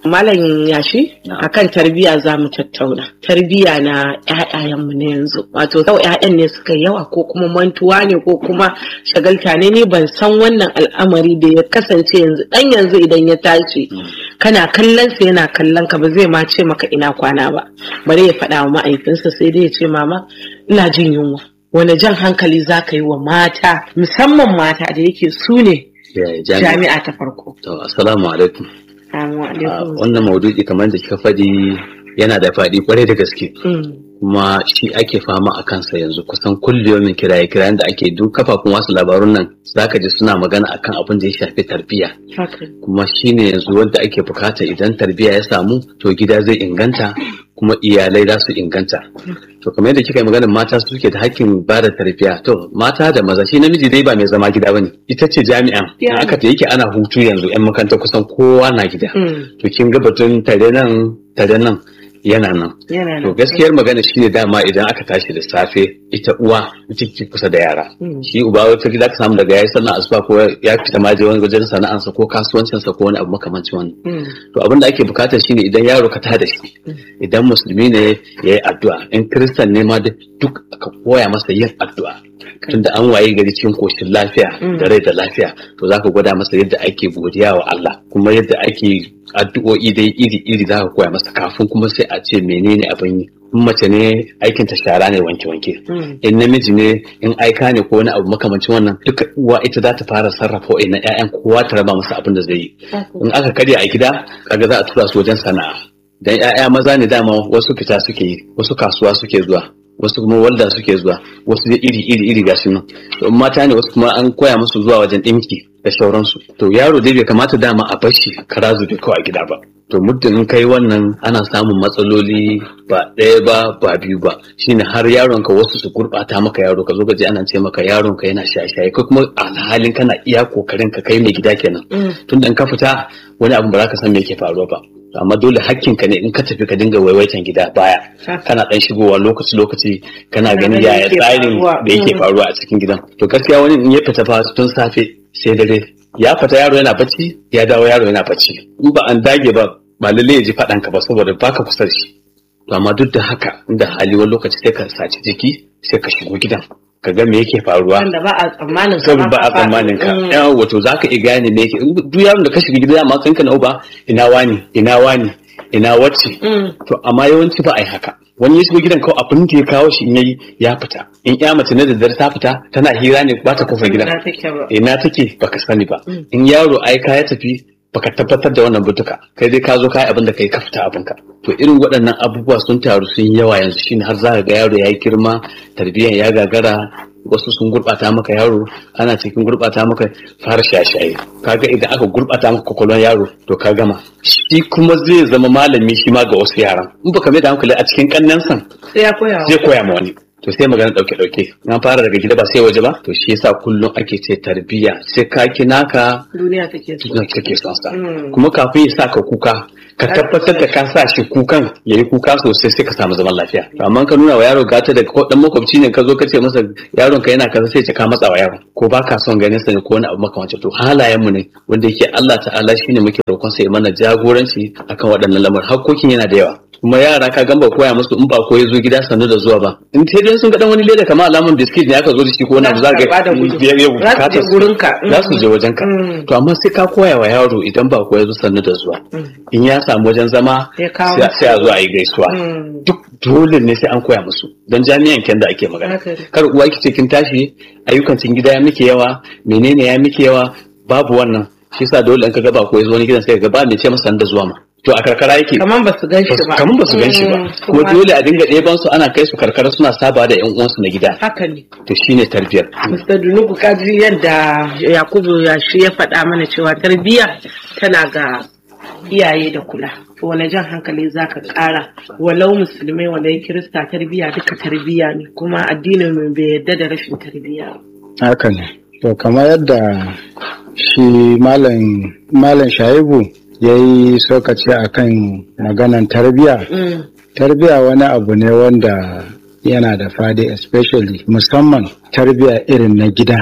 Malam yashi akan tarbiyya za mu tattauna. Tarbiyya na ƴaƴayenmu na yanzu. Wato sau ƴaƴan ne suka yawa ko kuma mantuwa ne ko kuma shagalta ne ni ban san wannan al'amari da ya kasance yanzu dan yanzu idan ya tashi kana kallon sa yana kallon ka ba zai ma ce maka ina kwana ba. Bari ya faɗa wa ma'aikinsa sai dai ya ce mama ina jin yunwa. Wani jan hankali za ka yi wa mata musamman mata da yake su ne jami'a ta farko. To, assalamu alaikum. Assalamu alaikum. Wannan maudu'i kamar da kika faɗi yana da faɗi kwarai da gaske. Kuma shi ake fama a kansa yanzu kusan kulliyomin kiraye kirayen da ake duk kafafun wasu labarun nan zaka ji suna magana akan abin da ya shafi tarbiyya. Kuma shi ne yanzu wanda ake bukata idan tarbiyya ya samu to gida zai inganta kuma iyalai za su inganta. To kamar yadda kika yi maganin mata suke da hakkin ba da tarbiyya. To mata da maza shi namiji dai ba mai zama gida bane. Ita ce jami'an. In aka ta yake ana hutu yanzu yan makaranta kusan kowa na gida. To kin ga batun tare nan tare nan yana nan. To gaskiyar magana shine dama idan aka tashi da safe ita uwa ita ke kusa da yara. Shi uba wata gida ka samu daga yayi sannan asuba ko ya fita ma je wani wajen sana'ansa ko kasuwancinsa ko wani abu makamancin wannan. To abin da ake bukata shine idan yaro ka tada shi. Idan musulmi ne ya yi addu'a in kiristan ne ma duk aka koya masa yin addu'a. Tunda an waye gari cikin koshin lafiya da rai da lafiya to zaka gwada masa yadda ake godiya wa Allah kuma yadda ake addu'o'i dai iri-iri za ka koya masa kafin kuma sai a ce menene abin yi in mace ne aikin ta shara ne wanke-wanke in namiji ne in aika ne ko wani abu makamancin wannan duka uwa ita za ta fara sarrafa wa'annan ƴaƴan kowa ta raba masa abin da zai yi in aka karya a gida kaga za a tura su wajen sana'a dan ƴaƴa maza ne dama wasu fita suke yi wasu kasuwa suke zuwa wasu kuma walda suke zuwa wasu dai iri iri iri gashi nan to in mata ne wasu kuma an koya musu zuwa wajen ɗinki da sauransu to yaro dai bai kamata dama a bar shi kara zube kawai a gida ba to muddin in kai wannan ana samun matsaloli ba ɗaya ba ba biyu ba shine har yaron ka wasu su gurɓata maka yaro ka zo ka je ana ce maka yaron ka yana shaye-shaye ko kuma alhalin kana iya kokarin ka kai mai gida kenan tunda in ka fita wani abu ba za ka san me yake faruwa ba amma dole hakkin ka ne in ka tafi ka dinga waiwaitan gida baya kana dan shigowa lokaci lokaci kana ganin yaya tsarin da yake faruwa a cikin gidan to gaskiya wani in ya fita fa tun safe sai dare ya fita yaro yana bacci ya dawo yaro yana bacci in ba an dage ba ba lalle ya ji faɗan ka ba saboda baka kusa da shi to amma duk da haka inda hali wani lokaci sai ka saci jiki sai ka shigo gidan ka ga me yake faruwa wanda ba a tsammanin ka saboda ba a tsammanin ka yawa wato zaka iya gane me yake duk yaron da ka shiga gida amma kanka na uba ina wani ina wani ina wacce to amma yawanci ba a yi haka wani ya shigo gidan kawai abin da ya kawo shi in yayi ya fita in ya mace na daddare ta fita tana hira ne ba ta kofar gidan ina take baka sani ba in yaro aika ya tafi baka tabbatar da wannan butuka kai dai ka zo kai abin da kai ka fita abinka to irin waɗannan abubuwa sun taru sun yawa yanzu shine har za ka ga yaro ya yi girma tarbiyyar ya gagara wasu sun gurɓata maka yaro ana cikin gurɓata maka fara shaye-shaye kaga idan aka gurɓata maka kwakwalwar yaro to ka gama shi kuma zai zama malami shi ma ga wasu yaran in baka mai da hankali a cikin kannansan sai ya koya zai koya ma wani to sai magana dauke dauke na fara daga gida ba sai waje ba to shi yasa kullum ake ce tarbiyya sai ka kina ka duniya take so duniya take son sa kuma kafin ya sa ka kuka ka tabbatar da ka sa shi kukan yayi kuka sosai sai ka samu zaman lafiya amma ka nuna wa yaro gata da ko dan makwabci ne ka zo ka ce masa yaron ka yana kaza sai ka matsa wa yaron ko ba ka son ganin sa ne ko wani abu makamancin to halayen mu ne wanda yake Allah ta'ala shine muke roƙon sa ya mana jagoranci akan waɗannan lamarin hakkokin yana da yawa kuma yara ka gamba koya musu in ba ko ya zo gida sannu da zuwa ba in sai dai sun ga dan wani leda kamar alaman biskit ne aka zo da shi ko wani abu za ga biyar yau za su je gurin ka za su je wajen ka to amma sai ka koya wa yaro idan ba ko ya zo sannu da zuwa in ya samu wajen zama sai a zo a yi gaisuwa duk dole ne sai an koya musu don jami'an ken da ake magana kar uwa ki ce kin tashi ayyukan cikin gida ya miki yawa menene ya miki yawa babu wannan shi yasa dole in ka ga ba ko ya zo wani gidan sai ka ga ba mai ce masa da zuwa ma to a karkara yake kaman ba su gan shi ba kaman ba su gan shi ba kuma dole a dinga ɗeban su ana kai su karkara suna saba da yan uwansu na gida haka ne to shine tarbiyar Mr. Dunuku kaji yadda Yakubu ya shi ya faɗa mana cewa tarbiyya tana ga iyaye da kula to wani jan hankali zaka ƙara walau musulmai walau kirista tarbiyya duka tarbiyya ne kuma addinin mu bai yarda da rashin tarbiyya haka ne to kamar yadda shi malam malam shaibu ya yi sokaci a kan maganan tarbiya tarbiya wani abu ne wanda yana da fadi especially musamman tarbiya irin na gida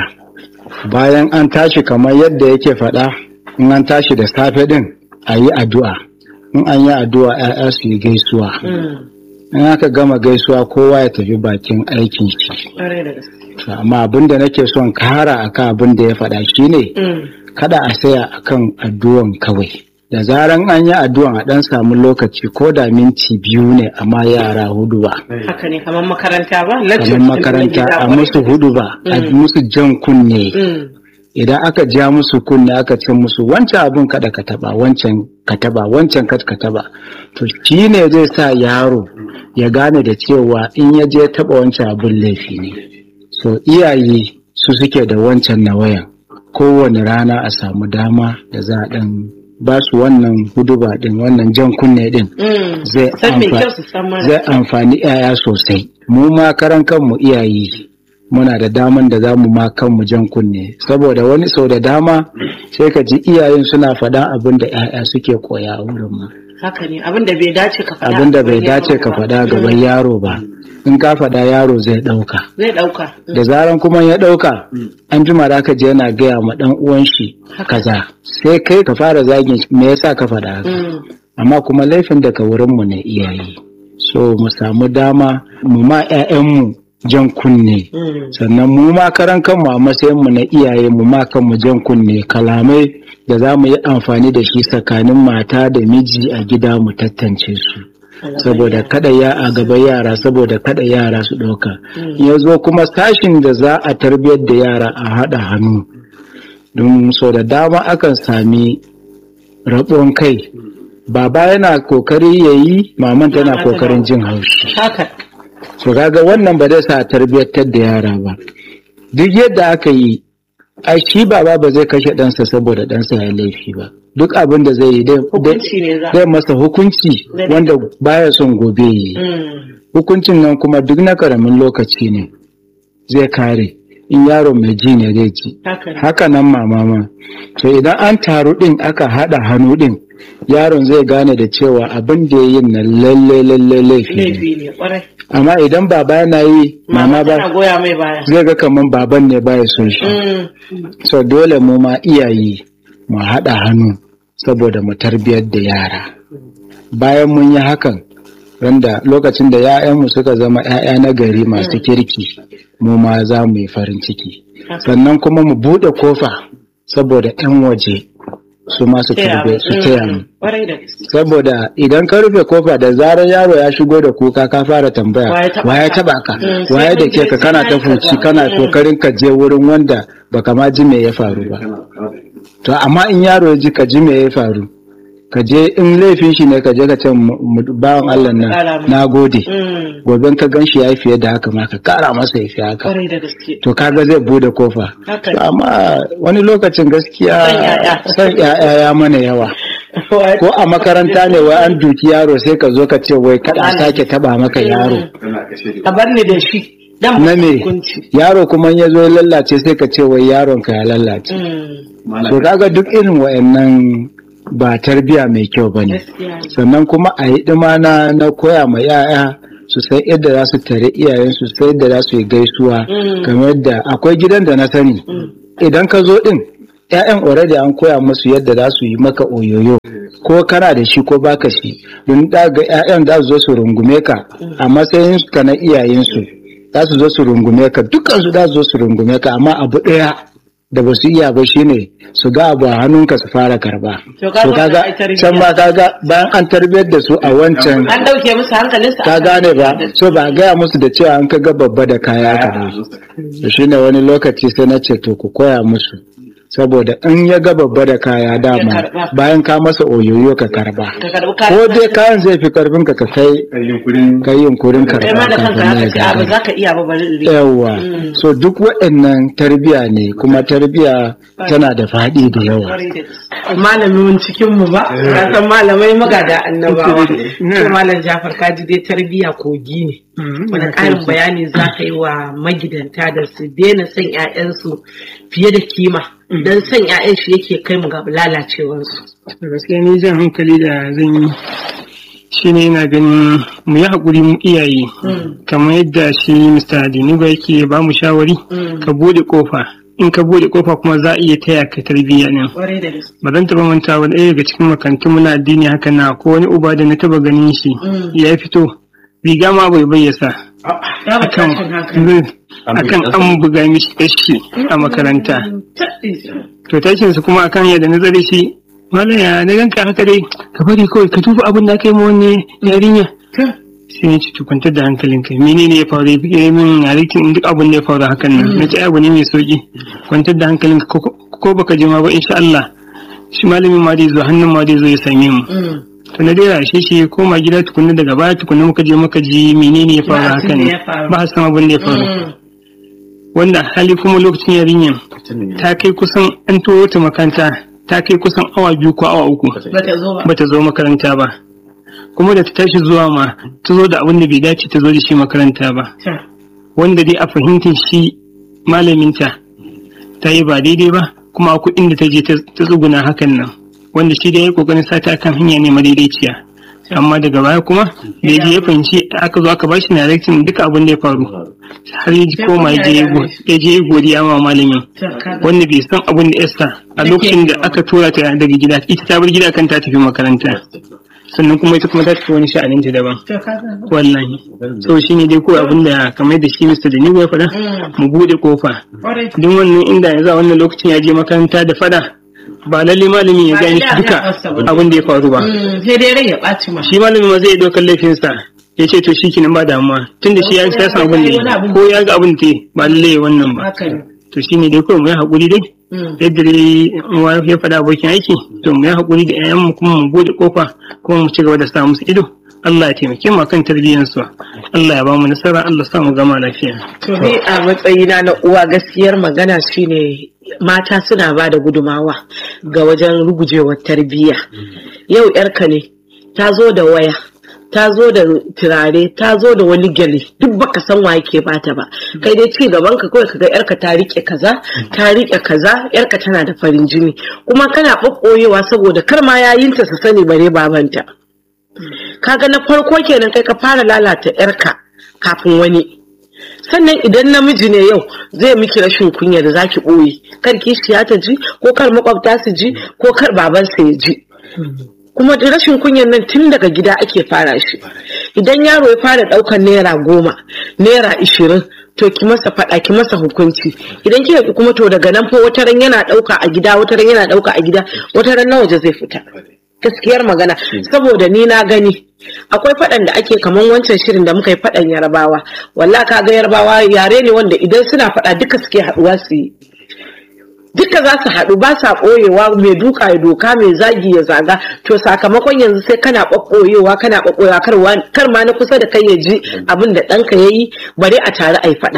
bayan an tashi kamar yadda yake faɗa in an tashi da safe ɗin a yi addu'a in an yi addu'a 'ya'ya su yi gaisuwa in aka gama gaisuwa kowa ya tafi bakin aikin shi amma abin da nake son kara akan abin da ya faɗa shine kada a saya akan addu'an kawai da zaran an yi addu'an a ɗan samu lokaci ko da minti biyu ne amma yara hudu ba haka ne kamar makaranta ba kamar makaranta a musu hudu ba a musu jan kunne idan aka ja musu kunne aka ce musu wancan abin kada ka taba wancan ka taba wancan kad ka taba to shi ne zai sa yaro ya gane da cewa in ya je taba wancan abin laifi ne so iyaye su suke da wancan na wayan kowane rana a samu dama da za a dan ba su wannan huduba din wannan jan kunne din zai amfani 'ya'ya sosai mu ma karan kanmu iyaye muna da daman da za mu ma kanmu jan kunne saboda wani sau da dama sai ka ji iyayen suna faɗan abin da 'ya'ya suke koya a wurin mu haka ne abin da bai dace ka faɗa abin da bai dace ka faɗa gaban yaro ba in ka faɗa yaro zai ɗauka zai ɗauka da zaran kuma ya ɗauka an jima da aka je yana gaya ma ɗan uwan shi kaza sai kai ka fara zagin me yasa ka faɗa haka amma kuma laifin daga wurin mu ne iyaye so mu samu dama mu ma 'ya'yanmu jan kunne sannan mu ma karan kanmu a matsayin mu na iyaye mu ma kanmu jan kunne kalamai da za mu yi amfani da shi tsakanin mata da miji a gida mu tattance su saboda kada ya a gaba yara saboda kada yara su ɗauka ya zo kuma sashin da za a tarbiyyar da yara a haɗa hannu don so da dama akan sami rabuwan kai baba yana kokari ya yi maman tana kokarin jin haushi so kaga wannan ba zai sa tarbiyyantar da yara ba duk yadda aka yi a shi baba ba zai kashe ɗansa saboda ɗansa ya laifi ba duk abin da zai yi zai masa hukunci wanda baya son gobe yi hukuncin nan kuma duk na karamin lokaci ne zai kare in yaro mai ji ne zai ji haka nan mama ma to idan an taru ɗin aka haɗa hannu ɗin yaron zai gane da cewa abin da ya yi na lalle lalle laifi ne amma idan baba yana yi mama ba zai ga kaman baban ne baya son shi so dole mu ma iyaye mu haɗa hannu saboda mu tarbiyar da yara bayan mun yi hakan randa lokacin da 'ya'yanmu suka zama 'ya'ya na gari masu kirki mu ma za mu yi farin ciki sannan kuma mu buɗe kofa saboda 'yan waje su ma su tarbe su taya mu saboda idan ka rufe kofa da zarar yaro ya shigo da kuka ka fara tambaya waye taba ka waye da ke ka kana ta fuci kana kokarin ka je wurin wanda baka ma ji me ya faru ba to amma in yaro ya ji ka ji me ya faru ka je in laifin shi ne ka je ka ce bawan Allah na na gode gobe ka gan shi ya yi fiye da haka ma ka kara masa ya fi haka to kaga zai bude kofa amma wani lokacin gaskiya san yaya ya mana yawa ko a makaranta ne wai an duki yaro sai ka zo ka ce wai kada sake taba maka yaro a bar ni da shi na me yaro kuma ya zo ya lallace sai ka ce wai yaron ka ya lallace to kaga duk irin wayannan ba tarbiya mai kyau ba ne sannan kuma a yi na na koya ma yaya su sai yadda za su tare iyayen su sai yadda za su yi gaisuwa kamar yadda akwai gidan da na sani idan ka zo din ‘ya'yan already an koya musu yadda za su yi maka oyoyo ko kana da shi ko baka shi don daga ‘ya'yan za su zo su rungume ka a matsayin ka na iyayensu za su zo su rungume ka dukkan su za su zo su rungume ka amma abu ɗaya da ba su iya ba shine su ga abu a hannunka su fara karba. To kaga can ma kaga bayan an tarbiyar da su a wancan an dauke musu hankalin su ka gane ba so ba gaya musu da cewa an kaga babba da kaya ka da su shine wani lokaci sai na ce to ku koya musu saboda in ya ga babba da kaya dama bayan ka masa oyoyo ka karba ko dai kayan zai fi karfin ka kai kai yunkurin karba kafin ya ga ba za ka iya ba bari yawa so duk waɗannan tarbiya ne kuma tarbiya tana da faɗi da yawa malamin cikin mu ba ka san malamai magada annabawa to malam Jafar kaji dai tarbiya kogi ne wani ƙarin bayani za ka yi wa magidanta da su daina son 'ya'yansu fiye da kima don son 'ya'yan shi yake kai mu ga lalacewarsu. gaskiya ni jan hankali da zan yi shi ne yana ganin mu yi haƙuri mu iyaye kamar yadda shi Mr. Diniba yake ba mu shawari ka bude kofa in ka bude kofa kuma za a iya taya ka tarbiyya ne ba zan taba manta wani ɗaya daga cikin makarantun muna addini haka na ko wani uba da na taba ganin shi ya fito riga ma bai bayyasa akan akan an buga mishi kashi a makaranta to tashinsa kuma akan yadda na zare shi malam ya na ganka haka dai ka bari kawai ka duba abin da aka yi ma wani yarinya sai ya ci kwantar da hankalinka menene ya faru ya min yarikin duk abin da ya faru hakan nan na ce abu ne mai sauki kwantar da hankalinka ko baka je ma ba insha Allah shi malamin ma dai zo hannun ma dai zo ya same mu to na dai rashe shi ya koma gida tukunna daga baya tukunna muka je muka ji menene ya faru hakan ne ba san abin da ya faru wanda hali kuma lokacin yarinyan ta kai kusan an turo ta makaranta ta kai kusan awa biyu ko awa uku bata zo makaranta ba kuma da ta tashi zuwa ma ta zo da abin da bai dace ta zo da shi makaranta ba wanda dai a fahimtar shi malaminta ta yi ba daidai ba kuma kuɗin da ta je ta tsuguna hakan nan wanda shi da ya kokarin sata kan hanya ne madaidaiciya amma daga baya kuma da ya ya fahimci aka zo aka bashi na direction duka abin da ya faru har ya ji koma ya je godiya ma malamin wanda bai san abin da yasa a lokacin da aka tura ta daga gida ita ta bar gida kan ta tafi makaranta sannan kuma ita kuma ta tafi wani sha'anin ta daban wallahi so shi ne dai ko abin da kamar da shi Mr. Daniel ya faɗa mu bude kofa duk wannan inda yanzu a wannan lokacin ya je makaranta da fada ba lalle malamin ya gani duka abin da ya faru ba sai dai rai ya ɓaci ma shi malamin ma zai ɗaukar laifinsa ya ce to shi kenan ba damuwa tun da shi ya san abin da ko ya ga abin da ba lalle wannan ba to shi ne dai kawai mu yi haƙuri dai yadda dai ya faɗa abokin aiki to mu yi haƙuri da 'ya'yanmu kuma mu bude kofa kuma mu ci gaba da sa musu ido Allah ya taimake mu kan tarbiyyansu Allah ya ba mu nasara Allah sa mu gama lafiya to ni a matsayina na uwa gaskiyar magana shine mata suna ba da gudumawa ga wajen rugujewar tarbiyya yau yarka ne ta zo da waya ta zo da turare ta zo da wani gyale duk baka san wa yake bata ba kai dai ci gaban ka kawai kaga yarka ta rike kaza ta rike kaza yarka tana da farin jini kuma kana ɓaɓɓoyewa saboda kar ma yayinta su sani bare babanta kaga na farko kenan kai ka fara lalata yarka kafin wani sannan idan namiji ne yau zai miki rashin kunya da zaki ɓoye kar kishiya ta ji ko kar makwabta su ji ko kar babansa ya ji kuma da rashin kunyan nan tun daga gida ake fara shi idan yaro ya fara ɗaukar naira goma naira ishirin to ki masa faɗa ki masa hukunci idan kika ki kuma to daga nan fa wata ran yana ɗauka a gida wata ran yana ɗauka a gida wata ran na waje zai fita gaskiyar magana saboda ni na gani akwai faɗan da ake kaman wancan shirin da muka yi faɗan yarbawa walla ka ga yarbawa yare ne wanda idan suna faɗa duka suke haɗuwa su yi duka za su haɗu ba sa ɓoyewa mai duka ya doka mai zagi ya zaga to sakamakon yanzu sai kana ɓaɓɓoyewa kana ɓaɓɓoyewa kar ma na kusa da kai ya ji abin da ɗanka ya yi bari a tare a yi faɗa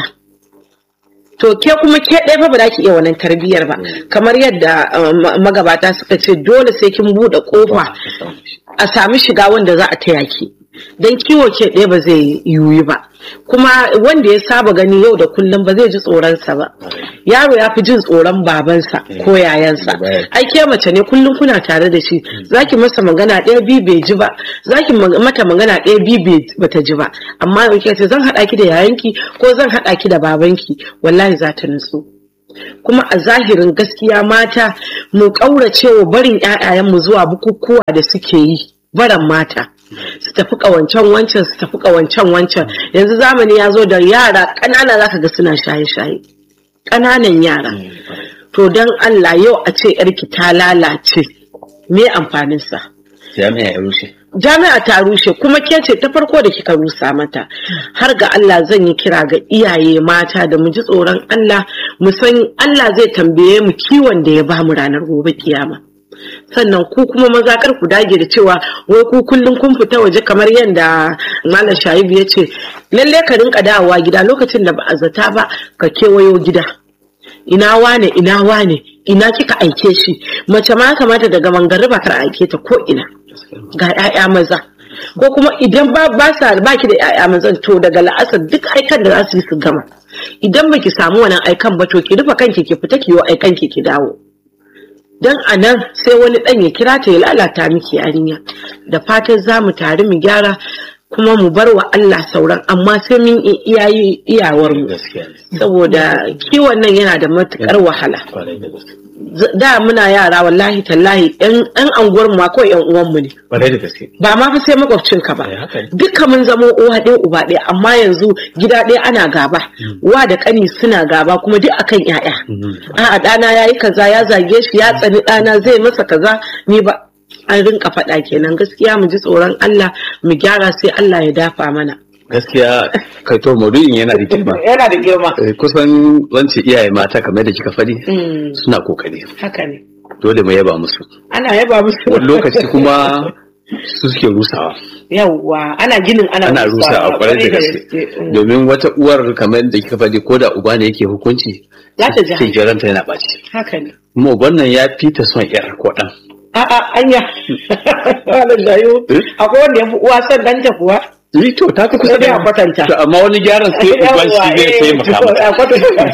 to ke kuma ke ɗaya fa ba za ki iya wannan tarbiyyar ba kamar yadda magabata suka ce dole sai kin buɗe ƙofa a sami shiga wanda za a taya ki don kiwo ke ɗaya ba zai yiwu ba kuma wanda ya saba gani yau da kullum ba zai ji tsoronsa ba yaro ya fi jin tsoron babansa ko yayansa ai ke mace ne kullum kuna tare da shi zaki masa magana ɗaya bi bai ji ba zaki mata magana ɗaya bi bata ji ba amma yau ce zan haɗa ki da yayanki ko zan haɗa ki da babanki wallahi za ta nutsu kuma a zahirin gaskiya mata mu ƙaurace wa barin 'ya'yayenmu zuwa bukukuwa da suke yi baran mata su tafi kawancan wancan su tafi kawancan wancan yanzu zamani ya zo da yara ƙanana zaka ga suna shaye-shaye ƙananan yara to don Allah yau a ce yarki ta lalace me amfaninsa jami'a ya rushe jami'a ta rushe kuma ke ce ta farko da kika rusa mata har ga Allah zan yi kira ga iyaye mata da mu ji tsoron Allah mu san Allah zai tambaye mu kiwon da ya bamu ranar gobe kiyama sannan ku kuma maza kar ku dage da cewa wai ku kullum kun fita waje kamar yadda malam shaibu ya ce lalle ka rinka dawowa gida lokacin da ba a zata ba ka kewayo gida ina wane ina wane ina kika aike shi mace ma kamata daga mangariba kar aike ta ko ina ga 'ya'ya maza ko kuma idan ba ba sa baki da 'ya'ya mazan to daga la'asar duk aikan da za su yi su gama idan baki samu wannan aikan ba to ki rufe kanki ki fita ki yi aikan ki ki dawo don a nan sai wani ɗan ya kira ta ya lalata miki yarinya da fatan za mu tare mu gyara kuma mu bar wa Allah sauran amma sai mun iyayi iyawar mu gaskiya ne saboda kiwon nan yana da matukar wahala kwarai da gaske Z- da muna yara wallahi tallahi yan yan anguwar mu ma kawai yan uwan mu ne kwarai da gaske ba ma fa sai makwabcin ka ba Eh, haka ne. duka mun zama uwa ɗaya uba ɗaya amma yanzu gida ɗaya ana gaba wa da ƙani suna gaba kuma duk akan ƴaƴa a'a ɗana ya yi kaza ya zage shi ya tsani ɗana zai masa kaza ni ba an rinka faɗa kenan gaskiya mu ji tsoron Allah mu gyara sai Allah ya dafa mana gaskiya kai to maudu'in yana da girma yana da girma Eh, kusan wance iyaye mata kamar da kika faɗi Mm, suna kokari haka ne dole mu yaba musu ana yaba musu wani lokaci kuma su suke rusawa yawwa ana ginin ana ana rusa a kwarai da gaske domin wata uwar kamar da kika faɗi ko da uba ne yake hukunci Za ta ji sai jiranta yana ɓaci haka ne kuma uban nan ya fi ta son yar ko ɗan a'a anya wala jayo Eh? akwai wanda ya fi uwa son ɗanta kuwa Ni to ta fi kusa Sai dai da a kwatanta. To, amma wani gyaran sai uban shi zai taimaka mata. a kwatanta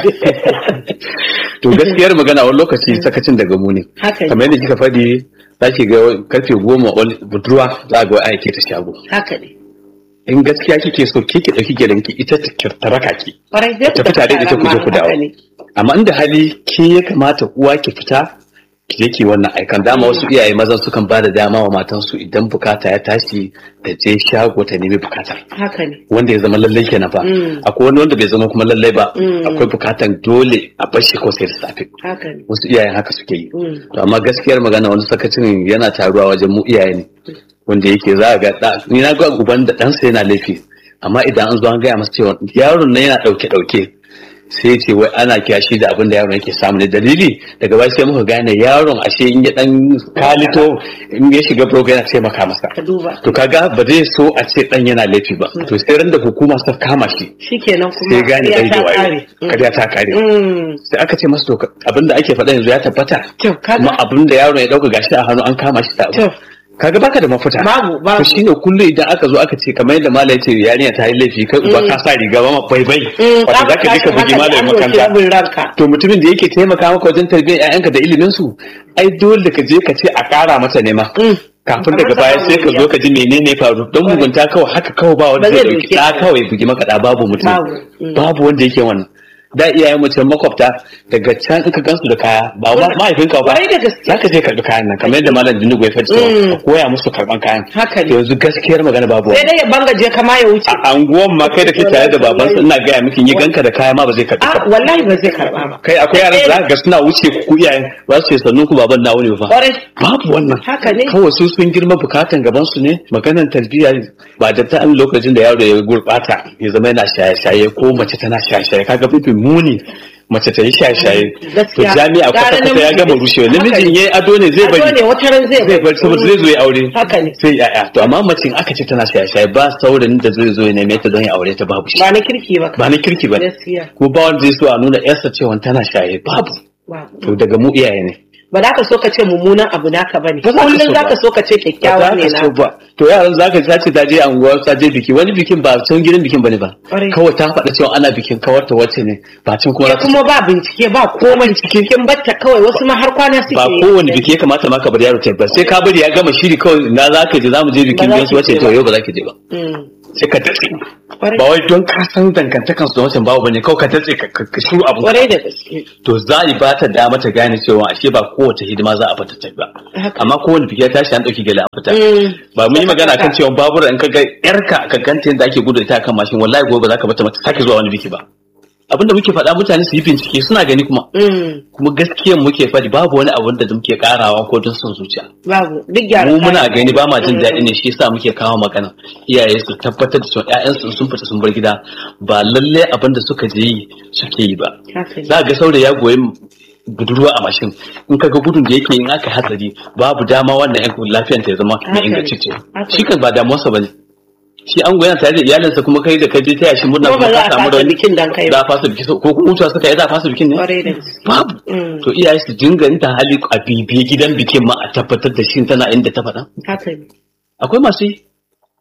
To gaskiyar magana wani lokaci sakacin daga mu ne. haka ne Kamar yadda kika faɗi za ki ga karfe goma wani budurwa za a ga wai aike ta shago. haka ne In gaskiya kike so ke ki ɗauki gidanki ita ta ta raka ki. kwarai zai Tafi tare da ita ku je ku dawo. Amma inda hali ke ya kamata uwa ki fita ki je ki wannan aikan dama wasu iyaye mazan sukan ba da dama wa matansu idan bukata ya tashi da je shago ta nemi bukatar. haka ne wanda ya zama lallai kenan fa Mm. akwai wani wanda bai zama kuma lallai ba Mm. akwai bukatan dole a bar shi ko sai da safe haka ne wasu iyayen haka suke yi Mm. to amma gaskiyar magana wani sakacin yana taruwa wajen mu iyaye ne wanda yake za a ga da ni na ga uban da ɗansa yana laifi amma idan an zo an gaya masa cewa yaron nan yana ɗauke ɗauke sai ce wai ana kiyashi da abin da yaron yake samu ne dalili daga baya sai muka gane yaron ashe in ya dan kalito in ya shiga program yana taimaka masa ka duba to kaga ba zai so a ce dan yana laifi ba to sai ran da hukuma ta kama shi shikenan kuma sai gane ya dai da ta wayo kare. kariya ta kare Mm. sai aka ce masa to abinda ake faɗa yanzu ya tabbata to kuma kaga abinda yaron ya dauka gashi a hannu an kama shi da abu to kaga baka da mafita babu to babu shine kullum idan aka zo aka ce kamar yadda malai ce yarinya ta yi laifi kai uba ka sa riga ba ma bai bai Mm, wato zaka je ka bugi malamin makaranta rabin ranka to mutumin da yake taimaka maka wajen tarbiyyar 'ya'yanka da ilimin su ai dole ka je ka ce a ƙara mata nema Mm. kafin daga baya sai ka zo ka ji menene faru don mugunta kawai haka kawai ba wanda Ba zai zai dauki dauke da ka. kawai bugi maka da babu mutum Babu. Mm. babu wanda yake wannan da iyayen mutum makwabta daga can in ka gansu da kaya ba ma mahaifinka ba Kwarai da gaske. za ka je karɓi kayan nan kamar yadda malam Dinugu ya faɗi cewa Mm. ka koya musu karɓan kayan Haka ne. To yanzu gaskiyar magana babu sai wannan. dai ya bangaje kama ya wuce a anguwan ma kai da ke tare da babansa ina gaya miki yi ganka da kaya ma ba zai karɓi a ka ba. wallahi ba zai karba ba kai akwai yaran da za ka ga suna wuce ku iyayen ba su ce sannu ku baban na wuni ba kwarai babu wannan haka ne kawai su sun girma bukatan gaban su ne maganan tarbiyya ba da ta lokacin da yaro ya gurbata ya zama yana shaye-shaye ko mace tana shaye-shaye kaga bibin muni mace ta yi shaye-shaye to Gaskiya. jami'a Gara kwata-kwata ya namiji gama ne. rushewa Haka namijin ne. yayi ado ne zai Ado ne bari wata ran zai zai bari saboda zai zo ya aure haka ne sai yaya to amma mace in aka ce tana shaye-shaye ba saurayin da zai zo ya neme ta don ya aure ta babu shi ba na kirki ba ba na kirki ba ne gaskiya ko ba wanda zai so a nuna yarsa cewa tana shaye babu babu. to daga mu iyaye ne ba za ka so ka ce mummunan abu naka ba ne Ba za ka kullum so za ba. ka so ka ce ba kyakkyawa za ne ka na so ba to yaran za ka sace ta je anguwa ta je biki wani bikin ba can gidan bikin bane ba Ƙwarai. kawai ta faɗa cewa ana bikin kawarta wacce ne ba can kuma ke za ta kuma ba bincike ba komai cikin batta kawai wasu ma har kwana suke ba yi. kowane biki ya kamata ma ka bar yaro ta ba sai ka bari ya gama shiri kawai na za ka je za mu je bikin Ba za biyan su ki wacce je to ba. yau ba za ki je ba Mm. sai ka datse Ƙwarai. ba wai don ka san dangantakan su da wancan babu bane kawai ka datse ka ka ka shiru abu kwarai da gaske to za a ba ta dama ta gane cewa ashe ba kowace hidima za a bata ta ba Haka. amma kowane biki ya tashi an dauki gele an fita Mm. ba mun yi magana kan Haka. cewa babura in ka ga yarka ka ganta yadda ake gudu ita kan mashin wallahi gobe ba za ka bata mata sake zuwa wani biki ba abinda muke faɗa mutane su yi bincike suna gani kuma Mm. kuma gaskiyan muke faɗi babu wani abin da muke karawa ko don son zuciya babu duk gyara mu muna kayan. gani ba ma jin daɗi ne shi yasa muke kawo magana iyaye su tabbatar da cewa ƴaƴansu sun fita sun bar gida ba lalle abin da suka je yi suke yi ba Haka ne. za ga saurayi ya goyi budurwa a mashin in ka ga gudun da yake in aka hatsari babu dama wannan yan lafiyar ta ya zama Haka mai ne. ingantacce Haka shi kan ba damuwarsa bane shi an goya tare da iyalinsa kuma kai da kai je taya shi murna Kuma ba za ka a samu fasa rauni. bikin dan kai ba. za a fasa biki ko kuma mutuwa suka yi za a fasa bikin ne kwarai da gaske babu Mm. to iyaye su dinga yin ta hali a bibiye gidan bikin ma a tabbatar da shi tana inda ta faɗa haka ne akwai masu yi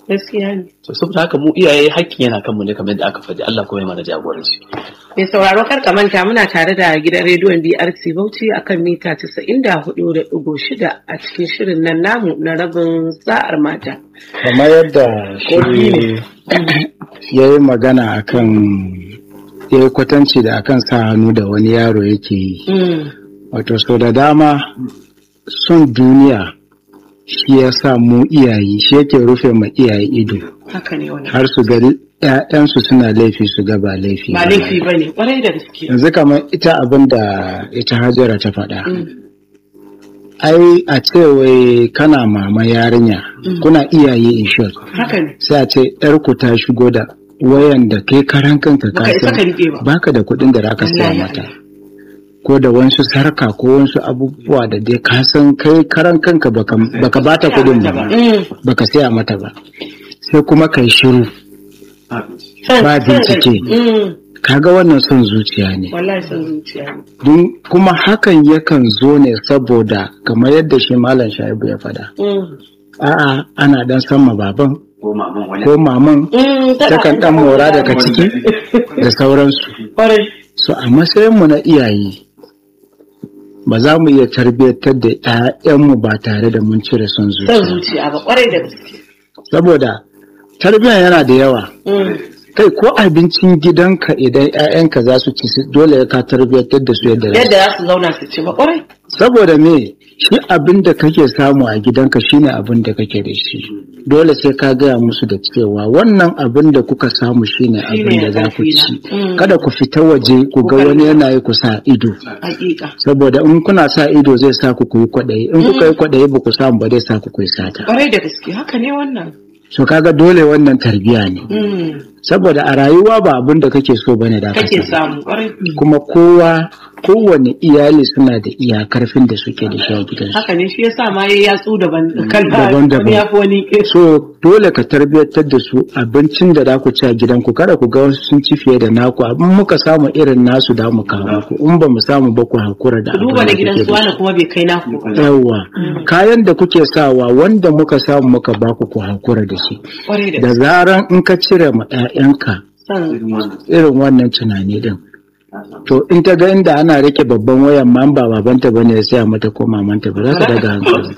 gaskiya ne to saboda haka mu iyaye hakkin yana kanmu ne kamar yadda aka faɗi Allah kuma ya mana jagoranci mai sauraro kar ka manta muna tare da gidan rediyon BRC Bauchi akan mita 94.6 a cikin shirin nan namu na rabin sa'ar mata kamar yadda shi ya yi magana akan ya yi kwatanci da akan sa hannu da wani yaro yake yi wato so da dama son duniya shi ya sa mu iyaye shi yake rufe ma iyaye ido haka ne wani har su ga ‘ya'yansu suna laifi su ga ba laifi ba laifi ba ne kwarai da gaske yanzu kamar ita abin da ita hajara ta faɗa ai a ce wai kana mama yarinya kuna iyaye in short haka ne sai a ce ‘yarku ta shigo da wayan da kai karan kanka ka Baka isa san ka riƙe ba. baka da kuɗin da zaka saya Wallahi mata ko da wasu sarka ko wasu abubuwa da dai ka san kai karan kanka baka baka bata kuɗin ba baka saya mata ba sai kuma kai shiru ba bincike kaga wannan son zuciya ne wallahi son zuciya ne don kuma hakan yakan zo ne saboda kamar yadda shi malam shaibu ya faɗa a'a ana dan sama baban ko maman takan dan mora daga ciki da sauransu kwarai so a matsayinmu na iyaye ba za mu iya tarbiyyantar da 'ya'yanmu ba tare da mun cire son son zuciya zuciya ba kwarai da gaske saboda tarbiyyar yana da yawa kai ko abincin gidanka idan 'ya'yanka za su ci su- dole ka tarbiyyantar da su yadda za su yadda za su zauna su ci ba kwarai saboda me shi abin da kake samu a gidanka shine abin da kake da shi dole sai ka gaya musu da cewa wannan abin da kuka samu shine abin da za ku ci Mm. kada ku fita waje ku ga wani yana yi ku sa ido hakika saboda in kuna sa ido zai sa ku kuyi kwaɗayi in kuka yi kwaɗayi ba ku samu ba zai sa ku kuyi sata kwarai da gaske haka ne wannan so kaga dole wannan tarbiya ne Mm. saboda a rayuwa ba abin da kake so bane da ka kake samu samu kwarai kuma kowa kowane iyali suna da iyakarfin da suke da shi a gidansu haka ne shi yasa ma ya yatsu daban kalba Daban-daban. wani ya fi wani so dole ka tarbiyyantar da su abincin da za ku ci a gidanku kada ku ga wasu sun ci fiye da naku abin muka samu irin nasu da mu kawo ku in ba mu samu ba ku hakura da ku abin duba da na gidan kuke su da wani kuma bai kai naku ba shi. yawwa kayan da kuke sawa wanda muka samu muka ba ku ku hakura da shi kwarai da da gaske zaran in ka cire ma 'ya'yanka san irin wannan tunani din to in ta ga inda ana rike babban wayan ma ba babanta bane ya saya mata ko mamanta ba za ta daga hankali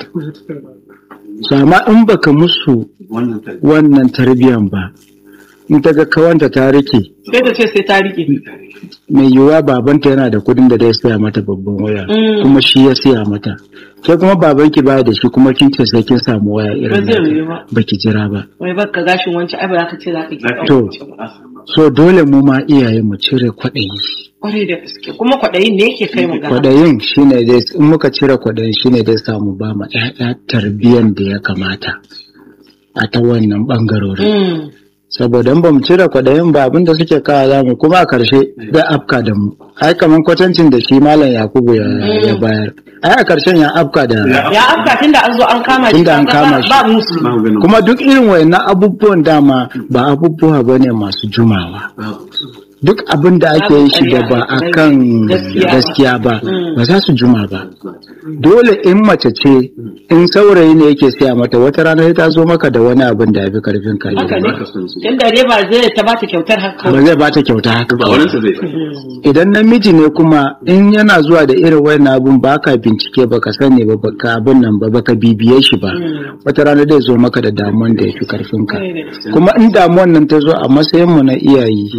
so amma in baka musu wannan tarbiyan ba in ta ga kawanta ta rike sai ta ce sai ta rike mai yiwuwa babanta yana da kudin da zai saya mata babban waya Mm. kuma shi ya saya mata ke kuma babanki baya da shi kuma kin ce sai kin samu waya ba irin zai nata. yiwu ba baki jira ba wai baka gashin wancan ai ba za ka ce za ka ki To. ɗauka ba so dole mu ma iyaye mu cire kwaɗayi kwarai da gaske kuma kwaɗayin ne yake kai mu ga kwaɗayin shine dai in muka cire kwaɗayin shine dai samu ba ma ƴaƴa tarbiyan da ya kamata a ta wannan ɓangarorin Mm. saboda in ba mu cire kwaɗayin ba abinda suke kawo za mu kuma a ƙarshe zai afka da mu ai kamar kwatancin da shi malam yakubu ya, ya bayar ai a ƙarshen ya afka da ya afka tunda an zo an kama shi Tunda an ba- kama shi. ba musu kuma duk irin wayannan abubuwan dama ba abubuwa bane masu jumawa duk abin da ake yi shi da ba a kan Gaskiya ba. gaskiya ba Mm. ba za su juma ba dole in mace ce in saurayi ne yake siya mata wata rana sai ta zo maka da wani abin da ya fi karfin ka haka ne ba tunda dai ba zai ta bata kyautar haka zai bata kyauta haka ba ba wani zai idan namiji ne kuma in yana zuwa da irin wayan abun ba ka bincike ba ka sani ba ba ka abin nan ba ba ka bibiye shi ba Mm. wata rana zai zo maka da damuwan da ya fi karfin ka Kwarai da gaske. kuma in damuwan nan ta zo a matsayin mu na iyaye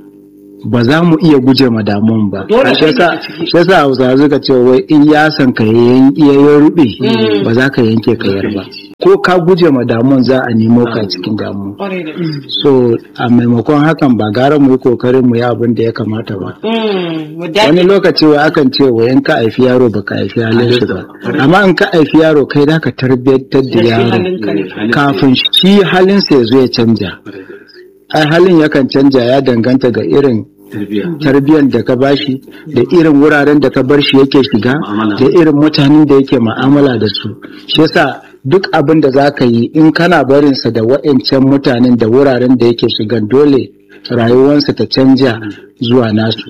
ba za mu iya guje ma damuwan ba Dole shi yasa sai ka ciki. shi yasa Hausawa suka ce wai in ya san ka yayin iya rube Mm. ba za ka yanke kayar ba ko ka guje ma damuwan za a nemo ka cikin damuwa kwarai da gaske. so a maimakon hakan ba gara mu yi kokarin mu yi abin da ya kamata ba Mm, mu wani dace lokaci wa akan ce wa in ka haifi yaro ba ka haifi halin shi ba amma in ka haifi yaro kai da ka tarbiyyantar da da shi yaro halinka ne kafin shi halinsa ya zo ya canja ai halin yakan canja ya danganta ga irin tarbiyyar da ka bashi da irin wuraren da ka bar shi yake shiga Mu'amala. da irin mutanen da yake ma'amala da su shi yasa duk abin da za ka yi in kana barinsa da wa'ancan mutanen da wuraren da yake shiga dole rayuwarsa ta canja zuwa nasu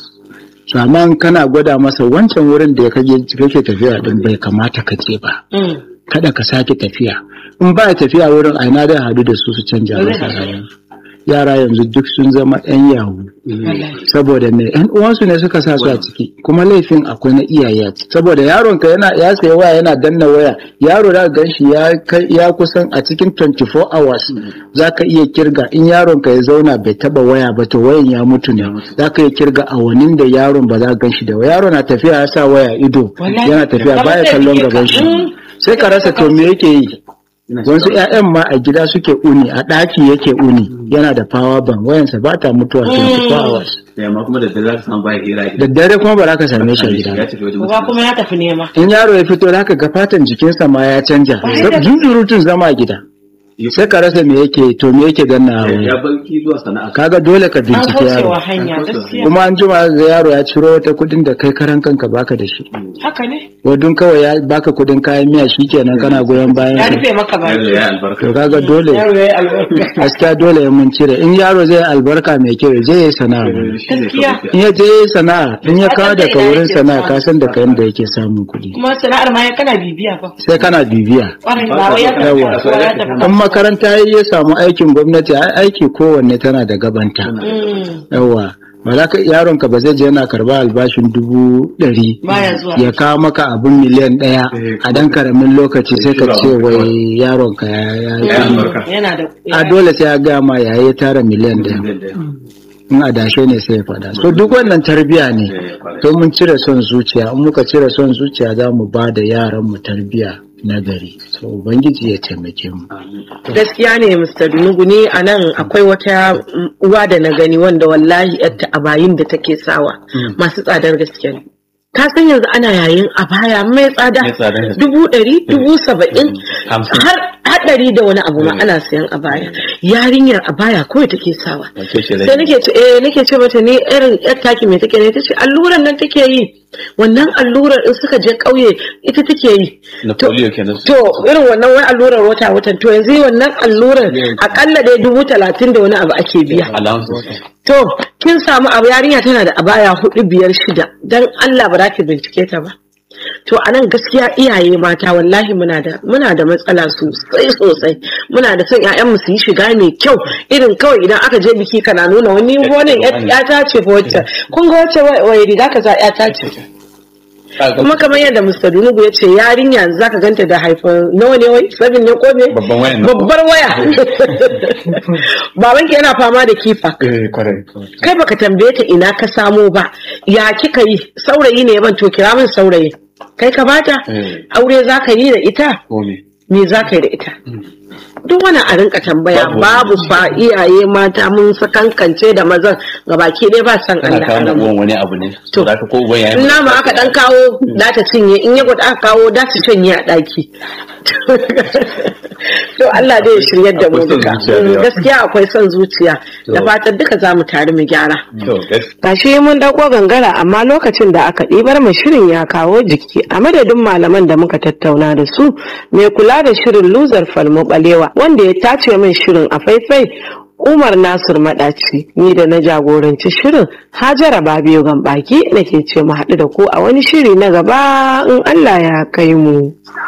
to amma in kana gwada masa wancan wurin da kake kake tafiya din bai kamata ka je ba Mm, kada ka sake tafiya in ba tafiya wurin aina da hadu da su su canja masa rayuwa yara yanzu duk sun zama yan yahu saboda me yan uwansu ne suka sa su a ciki kuma laifin akwai na iyaye saboda yaron ka yana ya sayi waya yana danna waya yaro da gan shi ya kai ya kusan a cikin 24 hours zaka iya kirga in yaron ka ya zauna bai taba waya ba to wayan ya mutu ne zaka iya kirga awannin da yaron ba za ka gan shi da waya yaro na tafiya ya sa waya ido yana tafiya baya kallon gaban shi sai ka rasa to me yake yi wasu 'ya'yan ma a gida suke uni a ɗaki yake uni yana da power bank wayansa ba ta mutuwa 24 hours amma kuma da dare za ka samu baya hira da dare kuma ba za ka same shi a gida ya tafi wajen Uba kuma ya tafi nema. in yaro ya fito za ka ga fatan jikinsa ma ya canja zunzurutun zama a gida sai ka rasa me yake to me yake ganna a wani ya barki zuwa sana'a kaga dole ka An bincike yaro kaucewa hanya gaskiya. kuma an jima ga yaro ya ciro wata kudin da kai karan kanka baka da shi Haka ne. wadun kawai ya baka kudin kayan miya shikenan kana goyon bayan Ya sa. rufe maka yaro baki. ya albarka to kaga dole Yaro ya yi albarka. gaskiya dole ya mun cire in yaro zai albarka mai kyau ya je ya yi sana'a Gaskiya. in ya je ya yi sana'a in ya kawo Ka san da daga ina wurin yake sana'a samu. ka san da kayan da yake samun kuɗi Kuma sana'ar ma ya kana bibiya fa. sai kana bibiya Ƙwarai ba wai ya tafi Yawa. kasuwa ya tafi in makaranta ya samu aikin gwamnati ai aiki kowanne tana da gabanta Mm. yawa ba za ka yaron ka ba zai je yana karba albashin dubu ɗari Baya zuwa. ya kawo maka abin miliyan ɗaya a dan karamin lokaci sai ka ce wai yaron ka ya ya- Ya albarka. Yana da. a dole sai ya gaya ma yayi ya tara miliyan ɗaya in adashe ne sai ya faɗa so duk wannan tarbiya ne to mun cire son zuciya in muka cire son zuciya za mu ba da yaran mu tarbiya na gari so ubangiji ya taimake mu gaskiya ne Mr. Dunugu ni a nan akwai wata mm, uwa da na gani wanda wallahi yarta a bayin da take sawa masu tsadar gaske ne ka san yanzu ana yayin a baya mai tsada Mai tsadar gaske. dubu ɗari dubu saba'in Hamsin. har haɗari da wani abu ma Mm. ana sayan a baya yarinyar a baya kawai take sawa Wace ce sai nake ce eh nake ce mata ni irin yar taki me take ne tace alluran nan take yi wannan allurar in suka je ƙauye ita take yi na To- polio kenan To irin wannan wai allurar wata watan to yanzu wannan allurar akalla dai dubu talatin da wani abu ake biya. allowances To kin samu abu yarinya tana da abaya hudu biyar shida dan Allah ba za ki bincike ta ba. To a nan gaskiya iyaye mata wallahi muna da muna da matsala sosai sosai muna da son ƴaƴan mu su yi shiga mai kyau irin kawai idan aka je biki kana nuna wani wannan ƴa ta ce fa wacce kun ga wacce wai riga kaza ƴa ta ce kuma kamar yadda Mr. Dunugu ya ce yarinya yanzu zaka ganta da haifar nawa ne wai sabin ne ko me babban wayan nan. babbar waya babanki yana fama da kifa eh kwarai kai baka tambaye ta ina ka samo ba ya kika yi saurayi ne ban to kira min saurayi kai ka bata Eh. aure zaka yi da ita ko me me zaka yi da ita duk wani a rinka tambaya Babu babu fa iyaye mata mun sakankance da mazan gabaki ɗaya ba san kana Allah kawo a ma ranmu. uwan wani abu ne To. to da ka ko uban yayi in nama aka dan kawo da ta cinye in ya gwada aka kawo da ta cinye a daki to Allah dai ya shiryar da mu Akwai son duka zuciya da yawa. gaskiya akwai son zuciya da To. fatan duka za mu tare mu gyara to gaskiya Gashi mun dauko gangara amma lokacin da aka ɗibar mu shirin ya kawo jiki a madadin malaman da muka tattauna da su mai kula da shirin luzar falmo balewa wanda ya tace min shirin a faifai Umar Nasir Madaci ni da na jagoranci shirin Hajara Babiyo Gambaki nake ce mu haɗu da ku a wani shiri na gaba in Allah ya kai mu.